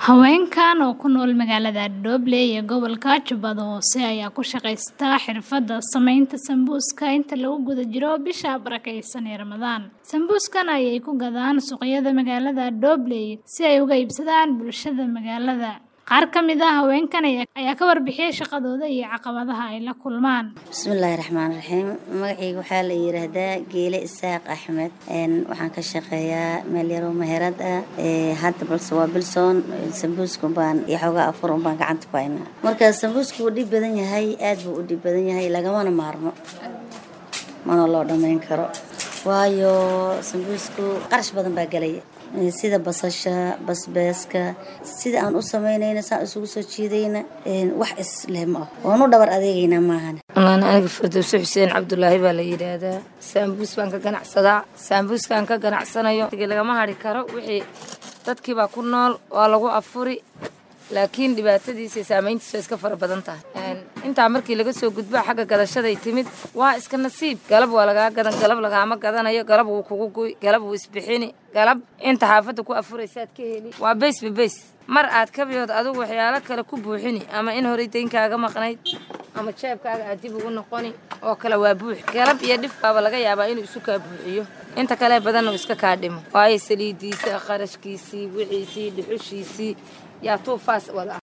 Haweenkan oo ku nool magaalada Doble ee gobolka Jubbada Hoose ayaa ku shaqaysta xirfadda samaynta sambuuska inta lagu guda jiro bisha barakeysan ee Ramadaan. Sambuuskan ayay ku gadaan suuqyada magaalada Doble si ay uga iibsadaan bulshada magaalada. Qaar ka mid ah haweenkan ayaa ka warbixiyay shaqadooda iyo caqabadaha ay la kulmaan. bismillaahi raxmaani raxiim magacayga waxaa la yiraahdaa geele isaaq axmed waxaan ka shaqeeyaa meel yaroo meherad ah hadda balse waa bilsoon sambuuska baan iyo xoogaa afur un baan gacanta ku haynaa marka sambuuska wuu dhib badan yahay aad buu u dhib badan yahay lagamana maarmo mana loo dhammayn karo waayo sambuusku qarash badan baa gelaya sida basasha basbaaska sida aan u samaynayna saan isugu soo jiidayna wax isleh ma ah waan u dhabar adeegaynaa maahan walaan aniga firdowso xuseen cabdulaahi baa la yidhaahdaa saambuus baan ka ganacsadaa saambuuskaan ka ganacsanayo lagama hari karo wixii dadkiibaa ku nool waa lagu afuri laakiin dhibaatadiisa iyo saamayntiisa iska fara badan tahay intaa markii laga soo gudbo xagga gadashaday timid waa iska nasiib galab waa lagaa gadan galab lagaama gadanayo galab wuu kugu guy galab wuu isbixini galab inta xaafadda ku afuraysaad ka heli waa beysba beys mar aad kabiyood adigu waxyaalo kale ku buuxini ama in horay daynkaaga maqnayd ama jeebkaaga aad dib ugu noqoni oo kale waa buux galab iyo dhifbaaba laga yaabaa inuu isu kaa buuxiyo inta kale badanna uu iska kaa dhimo waayo saliidiisa qarashkiisii wixiisii dhuxushiisii yaa tuufaas wada